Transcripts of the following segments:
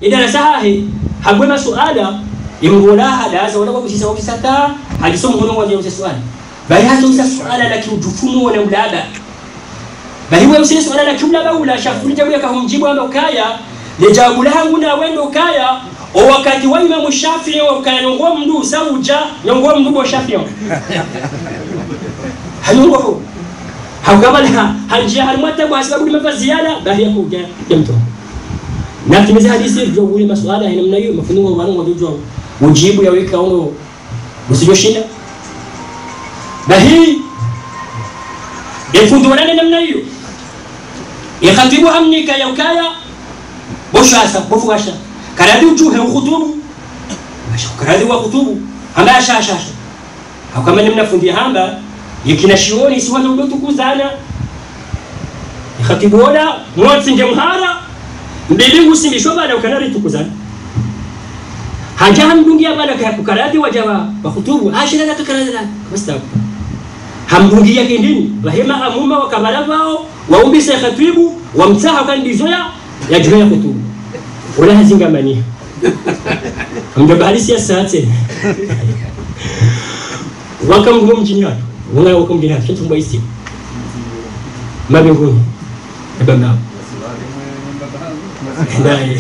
idarasa hahe hagwe masuala imgola hadaza wala kusisa wakisata hadisomo hono waje usisuala bali hata usisa suala la kiujufumu na ulaba bali wewe usisa suala la kiulaba ula shafuri jabu yakahumjibu amba ukaya le jawabu langu na wendo ukaya o wakati wa Imam Shafi'i wa ukaya nyongo mndu sauja nyongo mndu wa Shafi'i hayongo ho hakabala hanjia halmata kwa sababu limefa ziada bali ya kuja ya mtu na timiza hadithi ndio ule masuala ya namna hiyo mafunuo wa wangu ndio ujibu ya weka ono usijoshinda na hii yafundu wala namna hiyo yakhatibu amnika ya ukaya boshasa bofugasha karadi ujuhe ukhutubu basha karadi wa khutubu amba shasha hakama namna fundi hamba yikina shioni si wana udotu kuzana yakhatibu wala mwatsinge mhara mbilingu simbishwa bana ukanari tukuzana haja hamdungia bana kaya kukaradi wajaba bakhutubu ashira na tukaradi la mustafa hamdungia kindini bahema amuma wakabala vao waumbise khatibu wamsaha kan dizoya ya juya khutubu wala hazinga mania amdo bahali sia sate wakamgumo mjini watu wanga wakamjini watu kitu mbaisi mabinguni ebamba Ndaye.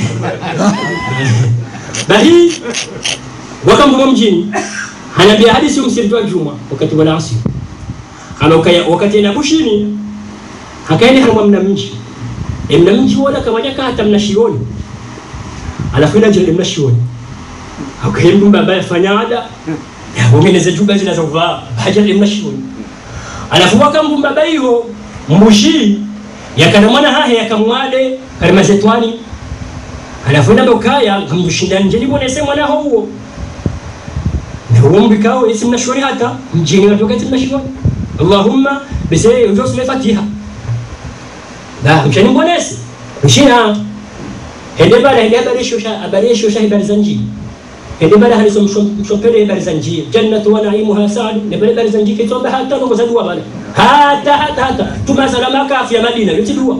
Bahi wakamgumo mjini hanaambia hadithi umsiritoa Juma wakati wa asiri ama ukaya wakati na bushini hakaende hamwa mna mji e mna mji wala kamaja hata mna shioni alafu ina jende mna shioni akaenda baba yafanya ada ya wameneza juba zinazovaa haja mna shioni alafu wakambu baba hiyo mbushi yakana mwana hahe yakamwade kalima zetwani alafu ina bokaya ngamdushinda nje nibonese mwana huo Humbikao isi mnashoni hata mjini watoka isi mnashoni Allahumma bise ndio sema Fatiha da mshani mbonesi mshina hende bala hende habari shosha habari shosha habari za njii hende bala halizo mshompele habari za njii jannatu wa naimuha sa'ad ne bala habari za njii kitomba hata ngo za dua bala hata hata hata tuma salama ka afya madina yote dua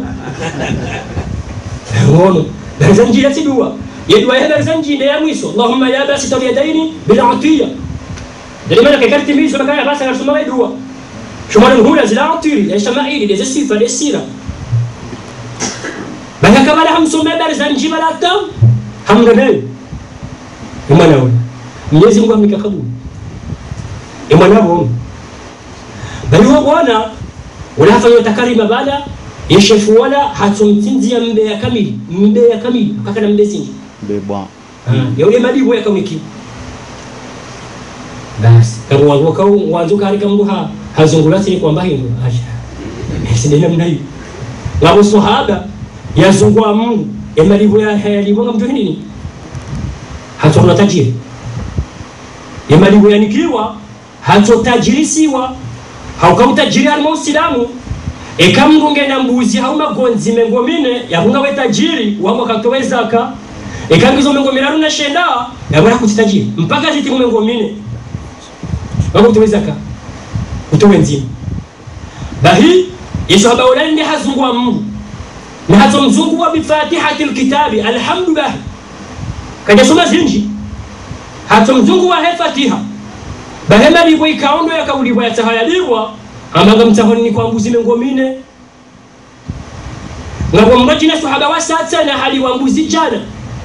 ngono habari za njii yote dua yedua habari za njii ndio ya mwisho Allahumma ya basi yadaini bil atiya ndio maana kakarti mizo bakaya basi anasoma dua shumana hula zila atiri ya shamaili ya sifa ya sira baka kabala hamsome habari za njii bala tam hamgane imana wewe Mwenyezi Mungu amekakabuli imana wewe bali wa bwana unafanya takarima bala yeshefu wala hatumtinzia mbeya kamili mbeya kamili akakana mbezingi bebwa ya ule madibu yakamwiki basi kama wangoka wanzuka harika mndu ha hazungula sini kwamba hindu acha sidena mna hiyo ngabo sahaba yazungwa Mungu ya madibu ya hayalibu ngamtu nini hatuna tajiri ya madibu yanikiwa hatotajirisiwa haukamtajiri alma usilamu ekamngunge na mbuzi haumagonzi mengo mine yahunga we tajiri wamo katowe zaka ekangizo mengo miraru na shenda yabora kutitajiri mpaka ziti mengo mine wako kutowe zaka utowe nzima bahi yesu haba ulani hazungu wa mungu na hazo mzungu wa bifatihati alkitabi alhamdulillah kaja soma zinji hazo mzungu wa hefatiha bahema libo ikaondo yakauliwa yatahayaliwa amanga mtahoni kwa mbuzi mengo mine ngabo mrajina sahaba wa sasa na hali wa mbuzi jana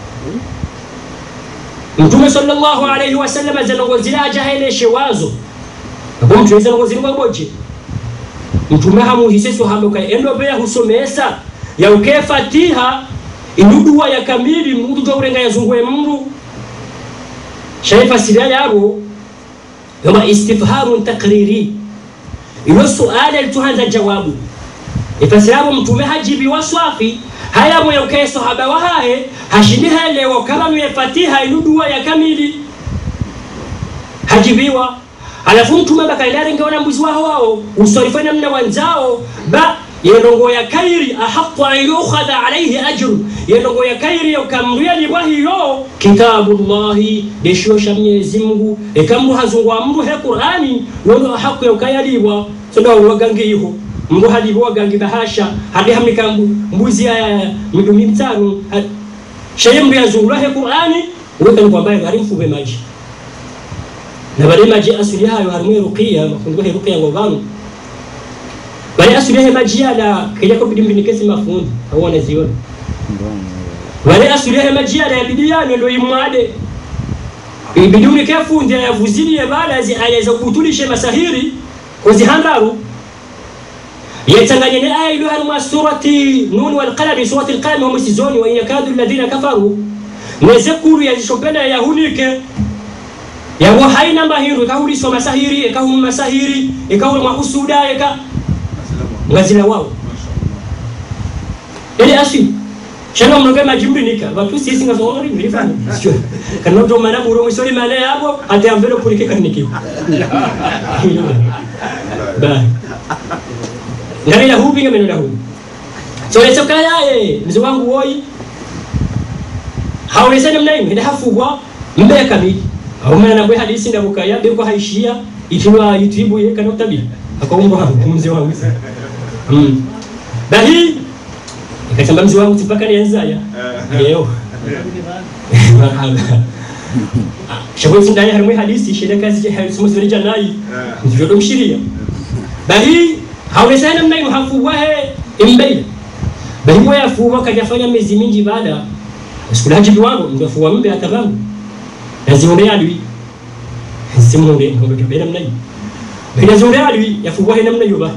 mtume sallallahu alayhi wasallam azanongozira ajaheleshe wazo ngabo mtume zanongozira kwa boje mtume hamuhise sahaba ka endo be husomesa ya uke fatiha inuduwa ya kamili mtu to urenga yazungwe mndu shaifa siria yabo yoma istifhamun taqriri ilo suala lituhanza jawabu ifasirabu mtume hajibiwa swafi haya moyo ke sahaba wa hae hashindi helewa kama mwe fatiha inuduwa ya kamili hajibiwa alafu mtume bakaendare ngeona mbuzi wao wao usorifa namna wanzao ba yenongo ya kairi ahaqu an yukhadha alayhi ajru yenongo ya kairi ukamruya libwa hiyo kitabullahi deshosha mwenyezi Mungu ekamru hazungwa mru he Qur'ani wono ahaqu ya ukayalibwa sondo wagangiho mru halibwa wagangi bahasha hadi hamika mbuzi ya midumi mitano sheye mndu yazungulahe qur'ani uwekani kwamba ari mfube maji na bale maji asuli hayo harimwe ruqya mafundu he ruqya ngo vanu bale asuli he maji yala kija ko bidi mbini kesi mafundu au wanaziona bale asuli he maji yala yabidi yani ndo imwade ibidi unike fundi yavuzilie bala zi aya za kutulishe masahiri kuzihandaru yatanganye ne aya ilo harima surati nun wal qalam surati al qalam hum sizoni wa in yakadu alladhina kafaru nezekuru yazishopenda yahunike yawo haina mahiru ikahuliswa masahiri ikahum masahiri ikahul mahusuda ika ngazila wao ile ashi shano mnoge majimbinika batu sisi ngazongori nilifanya sio kana ndo mana muro mwisori mane yabo ate ambelo pulike kaniki ba ngari ya hubi ngameno la hubi so leso kaya eh mzee wangu woi hawezani mnayo ina hafugwa mbele kamili aumana nabwe hadisi ndabukaya beko haishia ikiwa youtube ye kana utabi akaumba wangu mzee wangu mm bahi ikatamba mzee wangu tipaka nianzaya leo marhaba shabwe ndani harimwe hadisi shida kazi je hadisi mzuri janai ndio domshiria bahi hawezani mnayo hafugwa he imbele bahi moya fuwa kajafanya miezi mingi baada sikulaji biwango ndafuwa mbe atabangu yazionde adui simunde ngombe kabera mnayi bina zonde adui yafugwa he namna yoba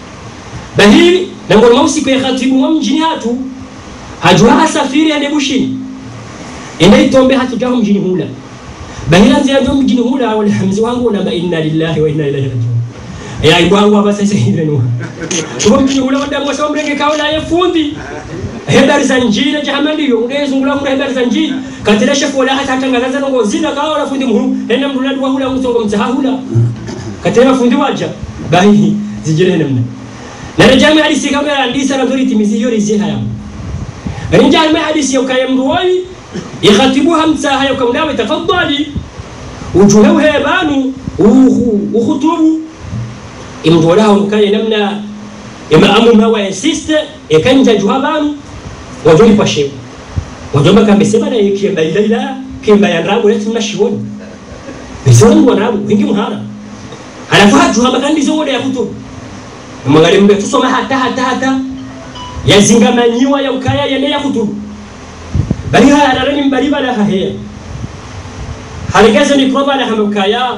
bahi nangol mausi ko khatibu mwa mjini hatu hajua asafiri ende bushini ende itombe hatu jaho mjini hula bahi lanzi ndo mjini hula wal hamzi wangu namba inna lillahi wa inna ilaihi rajiun ya ibwangu aba sasa hivi ni kwa mjini hula wanda mwa mrenge kaona ye fundi hebari za njira jahamaliyo ngezungula ngula hebari za njira katira shefu wala hata tangaza ngo zina kawa wala fundi muhu enda mrula dwa hula musongo mzahula katira fundi waja bahi zijire namna na rejami hadisi kama andisa na dhuri timizi yori ziha ya rejami hadisi ya kaya mruwai yakhatibuha msaha ya kamdawe tafaddali ujuhew hebanu ukhutubu imdola mkaya namna imaamu mawa insiste ekanja juhabanu wajoli kwa shewa wajomba kambesema na kiemba ila ila kiemba ya rabu leti mnashioni bisoni mwa rabu wingi mhara alafu haju hamba kandi zo ya kutu mwangalie mbe tusoma hata hata hata yazingamanyiwa ya ukaya yene ya kutu bali haya darani mbali bala hahea haligeze ni proba la hamukaya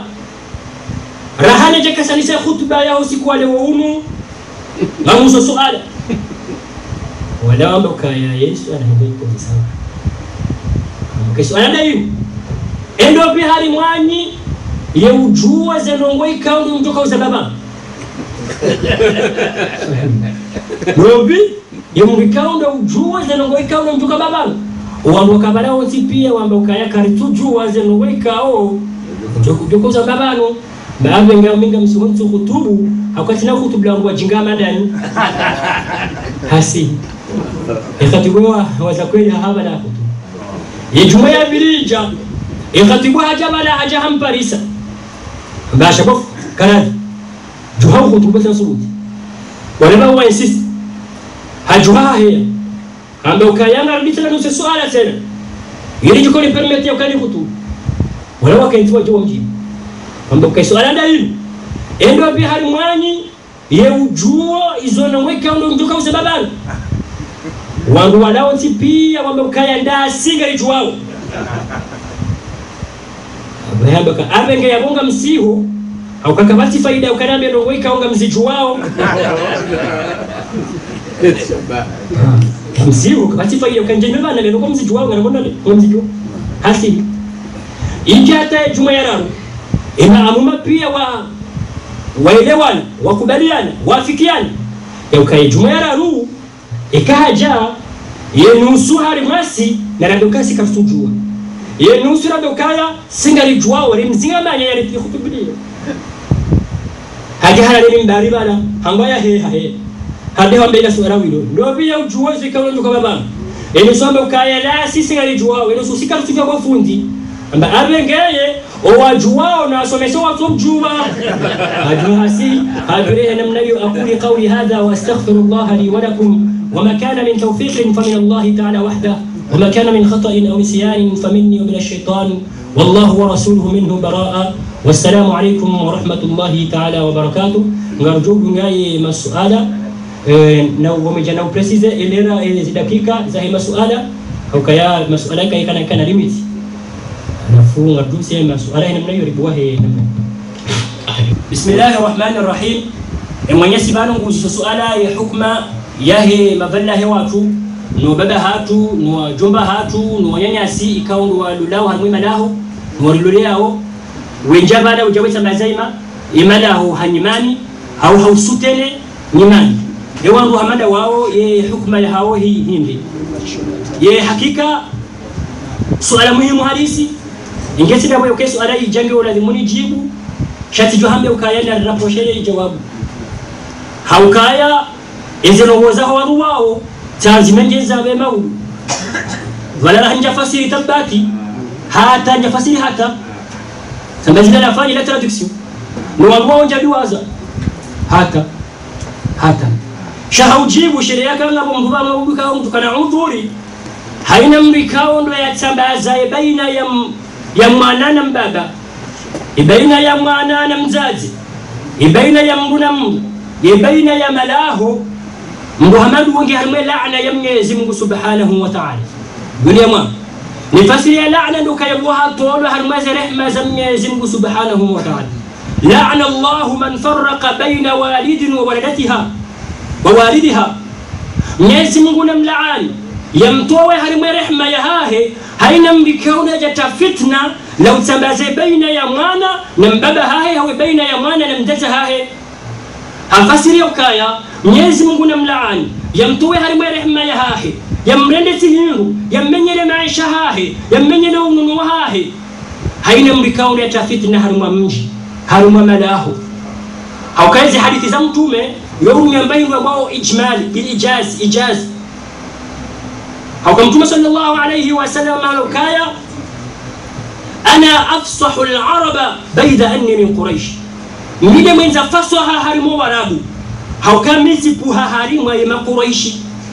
rahane je kasanisa khutba ya usiku wale waumu ngamuso suala wala wamba kaya yesu anaenda iko sawa kesho anaenda hivi endo bi hali mwanyi ye ujua zenongo ikaundu mtoka uzababa robi ye mrikaundu ujua zenongo ikaundu mtoka baba wandu kabala onsi pia wamba ukaya karitu jua zenongo ikao mtoka uzababano baadhi ngao minga msimu kutubu hakwatina kutubula ngo wajinga madani hasi ikatibwa waza kweli haba la kutu yejuma ya birija ikatibwa haja bala haja hamparisa basha bof kanadi juha kutubu sa subuti wala wa insist hajuha hiya amba ukayanga rudita na nusu swala tena ili jikoni permit ya ukali kutubu wala wakaitwa jua mjini amba ukaiswala ndahili endo bi hari mwanyi ye ujuo izona mweka ndo ndoka uze babani wangu walao nti pia wambe ukaya nda singa ijuao abayamba ka abenge yabonga msihu au kakabati faida ukanambia ndo weka onga mzijuao msihu kabati faida ukanjeme bana leno kwa mzijuao ngana kwa mzijuao hasi injata juma yararu imaamuma pia wa waelewana wakubaliana wafikiana yaukaye juma yararu ikaja yenusu hari mwasi na radokasi kasujua yenusu radokaya singalijua wari mzingamanya yari kutubilia haja harari mbari bala hangwa ya he he hade wambe ila suara wilo ndo pia ujua zikawa ndo kama baba yenusu ambe ukaya la sisi ngalijua yenusu sikamsifia kwa fundi amba abengeye owajuwao na asomesa watu mjuma ajuhasi ajurehe namna hiyo aquli qawli hadha wa astaghfiru Allah li wa lakum وما كان من توفيق فمن الله تعالى وحده وما كان من خطأ أو نسيان فمني ومن الشيطان والله ورسوله منه براء والسلام عليكم ورحمة الله تعالى وبركاته نرجو نغاي مسؤالة na wameja na upresize elera hizi dakika za hii masuala au kaya masuala kai kana kana limit alafu ngaduse masuala ina namna hiyo ribuwa he namna bismillahir rahmanir rahim e mwenyezi bana nguzo suala ya hukma yahe mavalla he watu no baba hatu no jomba hatu no nyanyasi ikawa ndo walulao harmwi malaho no waluleo wenja bada ujaweza mazaima imalaho hanyimani au hausutene nyimani ewandu hamada wao ye hukma ya hao hii hindi ye hakika suala muhimu halisi ingesi dawe uke suala ijange ulazimuni jibu shati johambe ukaya na raproshele jawabu haukaya ezirowoza hawaru wao tanzimengeza bema ulu wala hanja fasiri tabati hata hanja fasiri hata sambazina la fani la traduction ni waru wao njabiwaza hata hata shahaujibu sheria kanga mungu ba mungu ka mtu kana udhuri haina mrikao ndo yatambaza baina ya ya mwana na mbaba baina ya mwana na mzazi baina ya mndu na mndu baina ya malaho muhammadu wengi harimwe laana ya mwenyezi mungu subhanahu wa ta'ala dunia mwa ni fasiri ya laana ndo kayabwa tolo harimwe za rehma za mwenyezi mungu subhanahu wa ta'ala لعن الله من فرق بين والد وولدتها ووالدها Mwenyezi Mungu namlaani yamtowe harimwe rehma ya hahe haina mbikauna jata fitna la utambaze baina ya mwana na mbaba hahe hawe baina ya mwana na mdata hahe hafasiri ukaya Mwenyezi Mungu namlaani yamtowe harimwe rehma ya hahe yamrende sihingu yammenyele maisha hahe yammenyele ununu hahe haina mbikauna jata fitna harimwa mji harimwa malaho haukaezi hadithi za mtume يوم ينبين ومو إجمال بالإجاز إجاز أو كم صلى الله عليه وسلم قالوا كايا أنا أفصح العرب بيد أني من قريش مين من زفصها هرمو ورابو هاو كان مزبوها هرمو يما قريش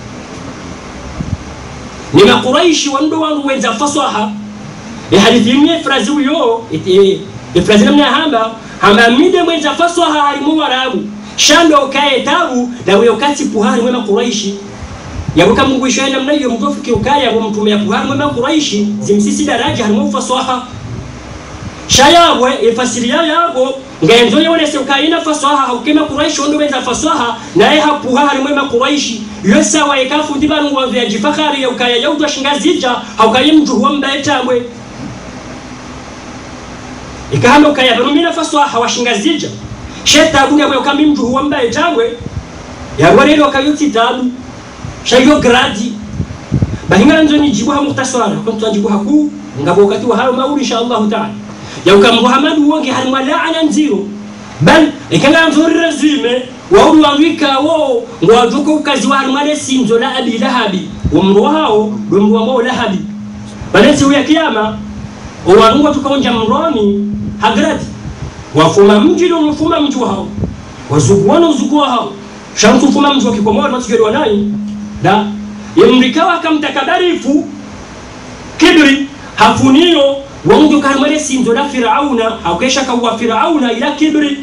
نما قريش وندو وندو وين زفصها الحديث يمي فرازو يو إفرازنا من هamba hamba mide mwenza faswa harimu warabu shando ukaye tabu na wewe ukati puhari mwema kuraishi yabuka mungu ishaya namna hiyo mtofu kiukaya wa mtume ya puhari mwema kuraishi zimsisi daraja harimu faswaha shayabwe ifasiria yabo ngenzo yonese ukayina faswaha haukema kuraishi ondo benza faswaha naye hapuhari mwema kuraishi yosa wa ikafu ndibangu wa vya jifakari ya ukaya yaudwa shingazija haukaye mjuhu wa mbaetamwe ikahamba ukaya barumina faswaha washingazija shetabu yabwe kami mtu huwambaye tangwe yarwa rero kayuti tabu shayo gradi bahinga nzo ni jibu hamu taswara kwa mtu jibu haku ngabo wakati wa hayo mauli insha Allah taala ya uka Muhammad wonge halimwa laana nziro bal ikanga nzuri resume wa ulu wangika wo ngwajuko ukazi wa halimwa lesinzo la abi lahabi umru hao dumru ambao lahabi balesi huya kiyama owangu tukaonja mroni hagrati wafuma mji ndio mfuma mji wao wazuguana uzugu wao shantu fuma mji wakikomoa matukio nai da yemrikawa akamtakabarifu kibri hafunio wangu karmale sinzo la firauna haukesha kawa firauna ila kibri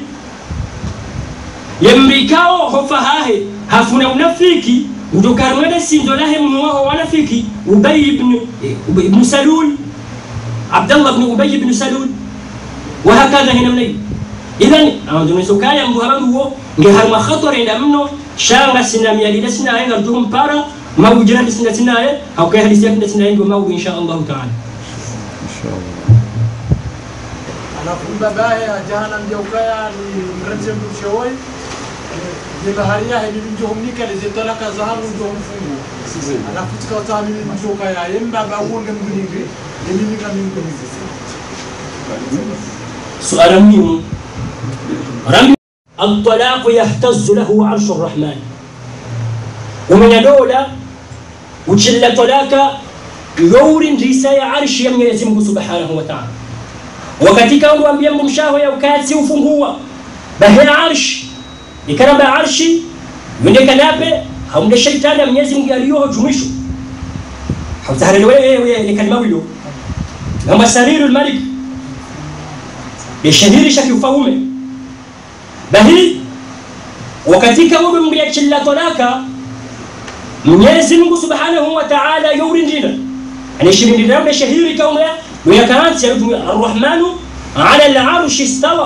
yemrikao hofa hahe hafuna unafiki ndio karmale sinzo la hemu wao wanafiki ubay ibn ibn salul abdullah ibn ubay ibn salul وهكذا هنا مني إذن أنا نسوكايا مهران هو نهار ما خطر عند منه شان سنا ميالي لسنا هاي نرجوهم بارا ما وجنا لسنا سنا أو كي هذي سيكون سنا ما إن شاء الله تعالى إن شاء الله alafu babaya jana mjaukaya ni mrenze mshowoi nibaharia hedi njohumnika lezetalaka zahabu njohumfungu alafu tikawata mimi mjokaya yembaba uonge mguningi yemimika minguningi سؤال مهم رمي الطلاق يهتز له عرش الرحمن ومن دولة وجل طلاق يور رساية عرش يم يزمه سبحانه وتعالى وكتك وأنبيا ممشاه يوكاتي وفنهوا بهي عرش ikana ba arshi yonde kanape haumde shaitani mwenyezi Mungu aliyoho jumisho hautaharele wewe ni kalima wilo ngamba sariru almalik bishahirisha kiufaume bahi wakatika wewe mria chilla talaka Mwenyezi Mungu Subhanahu wa Ta'ala yurindina yani shirindina yule shahiri kaumya ويكانت الرحمن على العرش استوى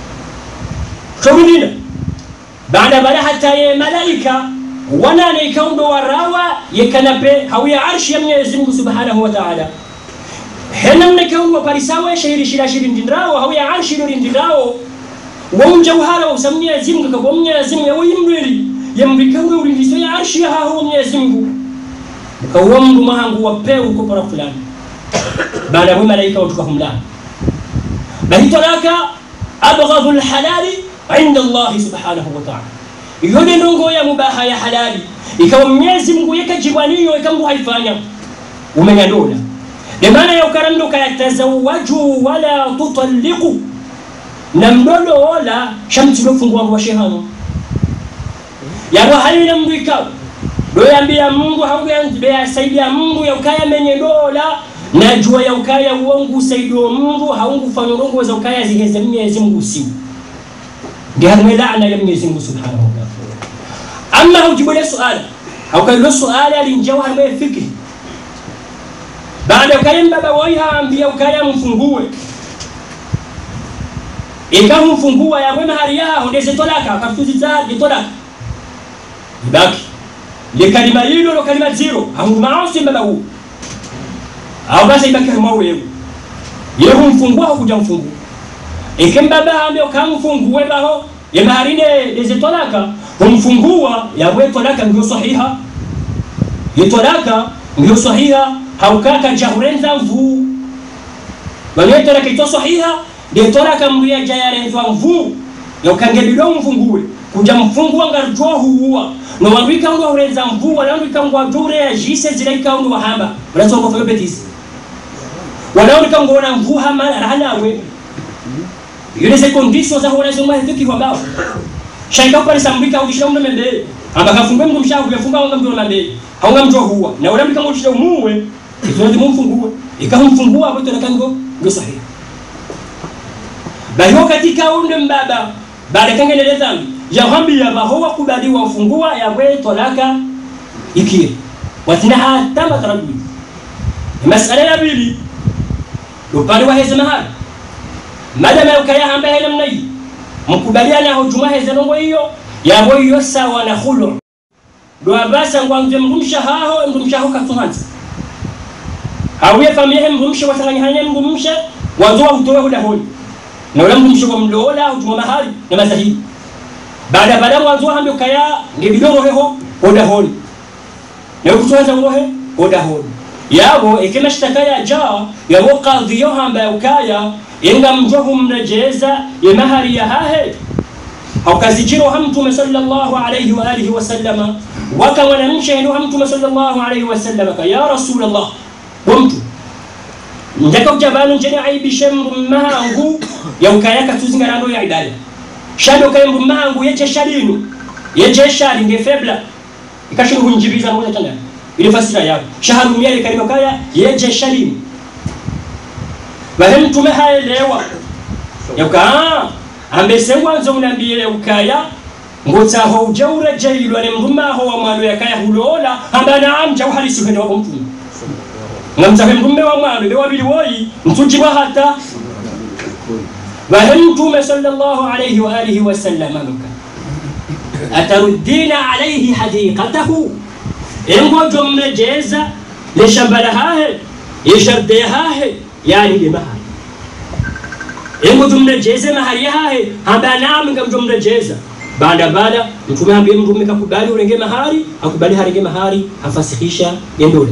شوفنا بعد بلا حتى ملائكة وانا نيكون وراوا يكنبه هو عرش يمني Mungu Subhanahu wa Ta'ala hena mnekeumu waparisawo shahiri shira shiri ndindrawo hau ya arshi lori ndindrawo wonja uhala wa usamnya yazimu kaka wamnya yazimu ya wimweli yamrikawe ulindiso ya arshi ya haho wamnya yazimu mkawa mndu mahangu wapeu uko para fulani baada ya malaika watuka humlani bali talaka abghadhu alhalali inda Allah subhanahu wa ta'ala yode ndongo ya mubaha ya halali ikawa Mwenyezi Mungu yekajibwaniyo ikambu haifanya umenya dola de maana ya ukaramdo kayatazawaju wala tutalliqu na mdodo wala shamsi lofungua wa shehano yabo halina mndu ikawa doyambia Mungu hauyambia saidia Mungu ya ukaya menye dola na jua ya ukaya uongo usaidio Mungu haungu fanya uongo za ukaya ziheze Mwenyezi Mungu si ndio hapo laana ya Mwenyezi Mungu Subhanahu wa Ta'ala amma hujibu ile swali au kailo swali alinjawa hapo fikri baada ya ukaya baba waiha ambia ukaya mfungue ikamfungua ya wema hali yao ndeze tolaka kafuziza ditolaka ibaki le kalima hilo lo kalima zero hangu maasi baba huu au basi ibaki kama wewe yeye humfungua kuja mfungua ikembaba ambe ukamfungue baho ya maharine deze tolaka humfungua ya wewe tolaka ndio sahiha ye tolaka ndio sahiha haukaka jahurenza mvu bali tolaka ito sahiha de tolaka mria jayarenza mvu ya ukange bilo mfungue kuja mfungua ngarjo huwa no wabika ngo hurenza mvu wala wabika ngo dure ya jise ziraika ngo wahamba unatoka kwa betisi wanaoneka ngona mvuha mara hanawe yule se conditions za hona zomwa hituki kwa bao shaika kwa sambika udishira mndo mende amba kafungwe mndo mshavu yafunga wanga mndo mende haunga mjo huwa na ule mbika udishira muwe itondi mumfungue ikamfungua hapo tena kango ndio sahihi bayo katika unde mbaba baada kangelele dhambi ya hambi ya bahowa kubaliwa ufungua ya we tolaka ikiri watina hata matarabbi masala ya pili upande wa heze mahali madama ukaya hamba hele mnai mkubaliana hujuma heze nongo hiyo yabo hiyo sawa na khulu do abasa ngwanje mrumsha haho mrumsha ho katuhanza hawiye familia mrumsha wasanganya hanya mrumsha wanzoa utoe huda honi na ule mrumsha wa mlola hujuma mahali na mazahidi baada baada wanzoa hambe ukaya ngibidoro heho huda honi na ukutoza urohe huda honi yabo ikima shtaka ya jaa yabo kadhiyo hamba ukaya inga mjohu mrejeza ya mahari ya hahe haukazijiro hamtume sallallahu alayhi wa alihi wa sallama waka mwanamshe ndo hamtume sallallahu alayhi wa sallama ka ya rasulullah wamtu ndaka ujabanu njene aibishe mmahangu ya ukaya katuzingarando ya ibada shado kaya mmahangu yeje shalinu yeje shali nge febla ikashingu hunjibiza ngoja tanga ile fasira yao shaharu miale kalima kaya yeje shalimu bahe mtume haelewa yauka ambese ngwanzo unambie ukaya ngotsaho uja urejeilwa ne mrumaho wa mwalo yakaya hulola amba naam jau halisi kwenda wako mtume ngamzahe mrume wa mwalo be wabili woyi mtujibwa hata bahe mtume sallallahu alayhi wa alihi wa sallam aluka ataruddina alayhi hadiqatahu engojo mrejeza le shambala hahe yesharde hahe yani le mahali engo tumrejeze mahali hahe hamba nami ngamjomrejeza baada baada mtume ambie mtume kakubali urenge mahari akubali harenge mahari afasihisha yendole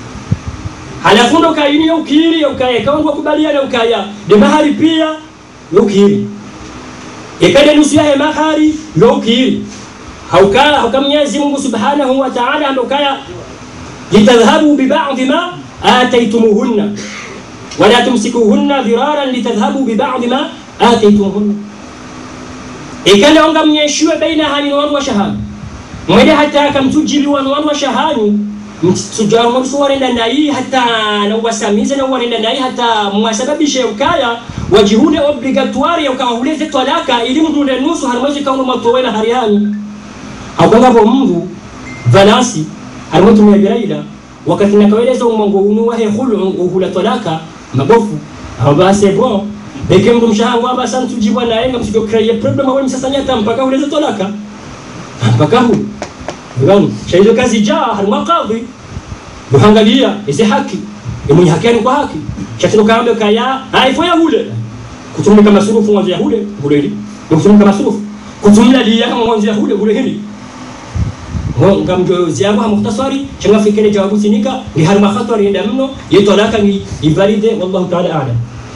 halafu ndo kaini ya ukiri ya ukaya kama ngo kubaliana ukaya de mahari pia ya ukiri ikade nusu ya mahari ya ukiri hauka hauka Mwenyezi Mungu Subhanahu wa Ta'ala amekaya litadhhabu bi ba'd ma ataytumuhunna ولا تمسكوهن ضرارا لتذهبوا ببعض ما آتيتموهن ikale onga mnyeshiwe baina hani wanu wa shahani mwede hata akamtujili wanu wanu wa shahani msujamursu warenda nayi hata nawasamize na warenda nayi hata mwasababishe ukaya wajihule obligatoire ukawahuleze twalaka ili mndu ule nusu harimwezi kaundu matowena harihani hakwangavo mndu valansi harimwe tumia biraila wakati nakaweleza umwango unu wahe hulu uhula twalaka mabofu aba c'est bon eke mndu mshahangu aba santujibwa naye nga msijo kreye problem awe msasanyata mpaka huleze twalaka mpaka hulu ngani shaizo kazi jaa harimwa kadhi muhangalia isi haki imunyi haki yani kwa haki shatino kaambe kaya haifo ya hule kutumika masurufu mwanzo ya hule hule hili kutumika masurufu kutumila liya kama mwanzo ya hule hule hili nga mjozi yangu mukhtasari changa fikire jawabu sinika ni harima khatwari inda mno yeto alaka ni ivalide wallahu ta'ala a'lam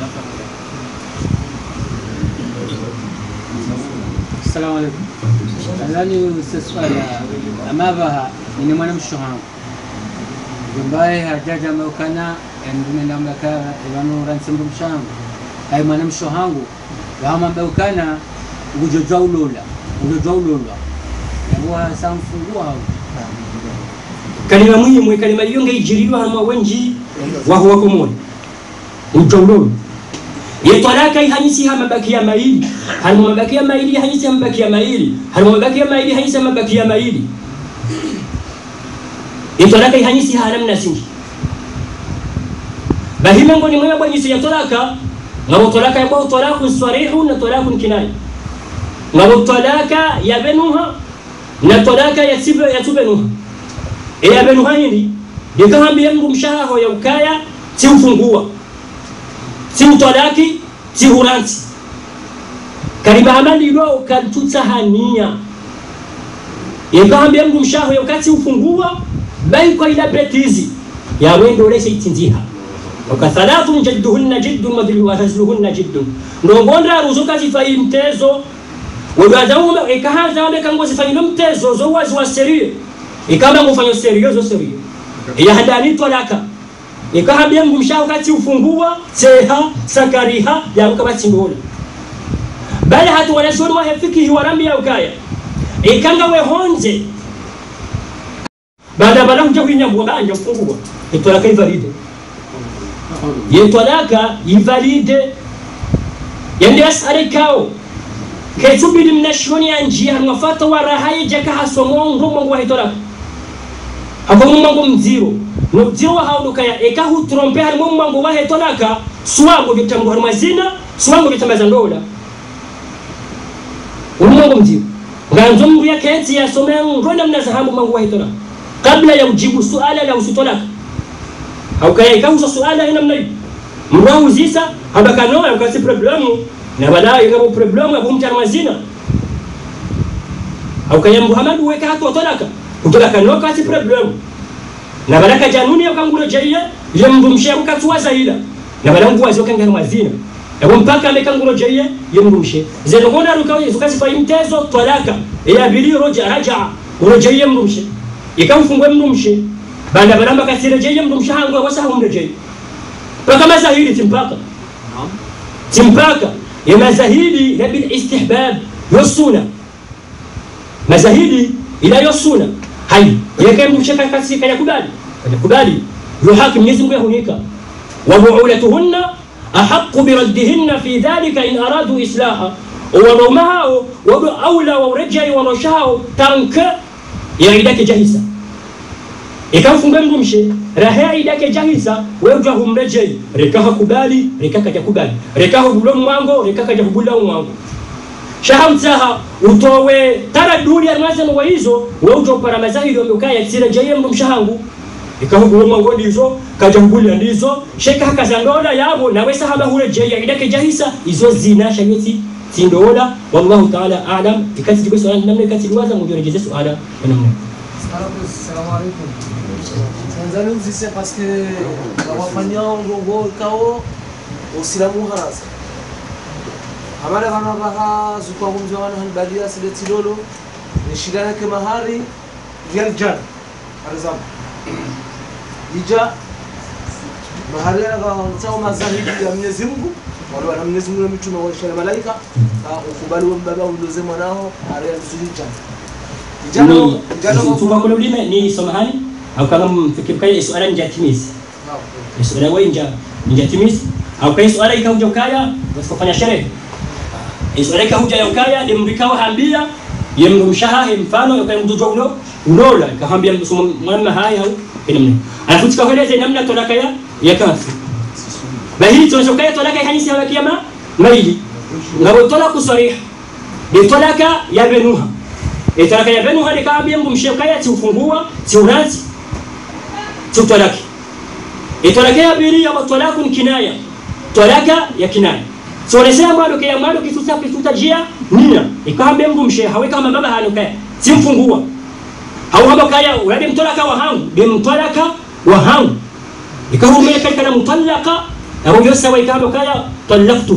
السلام عليكم nadhani sasuala amavaha nini mwana mshohangu jombaye hajaja maukana endumenda mlaka ivanu ransimru mshangu hai mwana mshohangu wahama maukana ujojwa ulola ujojwa ulola yabuha samfungua hau kalima mwimwe kalima iyo ngaijirirwa harima wenji waho wako moyo ujawlolo yetwalaka ihanyisi ha mabaki ya maili harimo mabaki ya maili ihanyisi ha mabaki ya maili harimo mabaki ya maili ihanyisi ha mabaki ya maili yetwalaka ihanyisi ha namna singi bahime ngoni mwewe bwanyisi ya tolaka ngabo tolaka ya kwa tolakun swarihu na tolakun kinai ngabo tolaka ya benuha na tolaka ya tibe ya tubenuha e ya benuha hindi yekahambia mndu mshaho ya ukaya si ufungua si utolaki si huranti kariba hamalilwa ukantutsa hania yekahambia mndu mshaho ya ukati ufungua bai kwa ila betizi ya wendo lese itinziha wakathalathu jadduhunna jiddun wahazluhunna jiddun ndongonda ruzuka zifai mtezo wedwazaume ikahanza wambe kango zifanyilo mtezo zo wazi wa serie ikamba ngufanyo serio zo serio yahadani tolaka ikahambia mndu mshaho kati ufungua seha sakariha yaruka batsindola bali hatu wanashoni wahefikihi warambi ya ukaya ikanga wehonze baada bala kuja kuinyambua banja kufungua itolaka ivalide yetolaka ivalide yende asare kao ketsubili mnashoni ya njia mwafata warahaye jaka hasomo ndo mwangu wahitolaka hako mwangu mziro nobziro wahaulukaya ekahu trompe harimo mwangu wahetolaka suwango bitambu harimo zina suwango bitambaza ndola umwangu mziro nganzo mndu yaketsi yasomea ngonda mnazahamu mwangu wahitolaka kabla ya ujibu suala la usitolaka haukaya ikauza suala ina mnai mrau zisa habakanoa ukasi problemu na bala ikabo problemu abu mtar mazina haukaya muhammadu weka hatu watolaka utolaka no kasi problemu na bala kajanuni yakangulo jaiye ile mndu mshe ukatuwa zaila na bala nguwa zoka ngana mazina yabo mpaka amekangulo jaiye ye mndu mshe zeno ngona rukawe zukasi fa imtezo tolaka ya bili roja raja urojaiye mndu mshe ikamfungwe mndu mshe banda balamba kasirejeye mndu mshahangu wasaha umrejeye mpaka mazahiri timpaka timpaka ya mazahidi la bil istihbab yosuna mazahidi ila yosuna hai yake mndu mshaka kasi kaya kubali kaya kubali yuhaki mwenyezi Mungu yahunika wa buulatuhunna ahaqqu biraddihinna fi dhalika in aradu islaha wanaume wado aula waurejai wanoshao tanka ya idake jahisa ikamfunga mndu mshe raha idake jahisa wejwa humrejei rekaha kubali rekaka jakubali rekaha bulo mwango rekaka jakubula mwango shaha mtsaha utowe taraduli armazano wa hizo weujo para mazahiri wamekaya tsira jaye mndu mshahangu ikaho bulo mwango ndizo kaja kubula ndizo sheka hakazandola yabo nawe sahaba hule jaya idake jahisa izo zina shayoti tindola wallahu ta'ala a'lam ikati jibe swala namne kati liwaza mujorejeze swala namne Salamu alaikum. Tanzania mzise parce que wafanya ndongo kao usilamu haraza. Hamara kana baha zukwa kumzo wana hanbalia sile tilolo ni shidana ke mahari real jan. Arzam. Ija mahari na kwa mazahidi ya Mwenyezi Mungu wale wana Mwenyezi Mungu na mitume wa na malaika ukubali wa mbaba uloze mwanao ari alizuri jan. Ijano ijano tuba kule ulime ni somahani au kama mfikirika swala njatimizi swala wenja njatimizi au kai swala ikahuja ukaya wasifanya sherehe swala ikahuja ya ukaya demrikawa hambia yemndo mshaha mfano yokai mtoto uno unola kahambia mwana haya au kinamna alafu tukaeleza namna tolaka ya ya kafi bahili tunashokaya tolaka ya kanisa ya kiyama maili ngabo tolaku sarih ni tolaka ya benuha ni tolaka ya benuha ni kaambia mbu mshekaya tiufungua tiuranzi tiutolaki itolaka ya bili ya tolaku kinaya tolaka ya kinaya sonesea mwado kaya mwado kisusa kisusa jia nia ikaambia mbu mshe hawe kama baba hanukaya simfungua hau haba kaya urade mtolaka wa hangu de mtolaka wa hangu ikahumia katika na mutallaka abo yose wa ikamba kaya talaqtu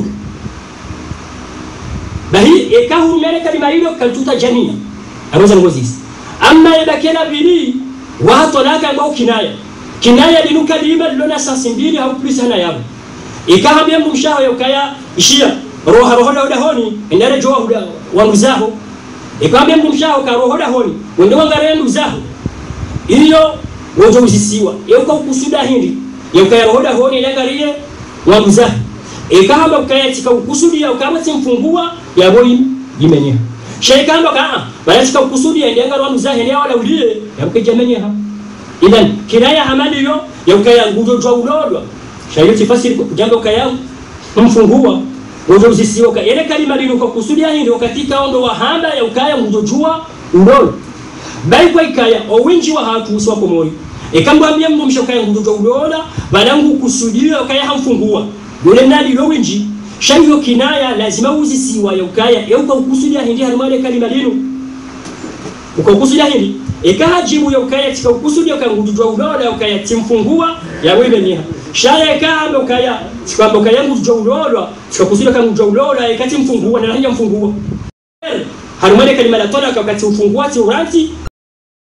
bahi ikahumia kalima hilo kaltuta jamia aroza ngozisi amma ibakela bili wa tolaka ngao kinaya kinaya linuka lima lona sasi mbili au plus hana yabo ikahabia mumshaho yokaya ishia roha rohoda hoda honi endare joa huda wanguzaho ikawambia mumshaho ka rohoda honi wende wangare nduzaho iyo wojo uzisiwa yeuka ukusuda hindi yokaya rohoda honi lengarie wanguzaho ikahamba ukaya tika ukusudi ya ukama simfungua yabo yimenya sheikamba ka bala tika ukusudi ya ndenga wanguzaho ne wala ulie yabuke jamenya idan kinaya hamali yo yokaya ngujo jwa ulodwa shayo tifasiri kujanga ukaya kumfungua wozo uzisiwa ile kalima lino kwa kusudia hindi katika ondo wa handa ya ukaya ngujojua ulolo bai kwa ikaya owinji wa hatu uswa kwa moyo ekambwambia mbo mshokaya ngujojua ulola balangu kusudia ukaya hamfungua yule nali lo winji shayo kinaya lazima uzisiwa ya ukaya ya uka kusudia hindi halimale kalima lino uka kusudia hindi ikahajibu ya ukaya tika ukusudia ukangujojua ulola ukaya timfungua ya wewe niha shaya ikambe ukaya sikwamba ukaya ngujojua ulola sikakusudi kangujwa ulola ikati mfungua na hanja mfungua harumane kalima la tola wakati ufungua ti uranti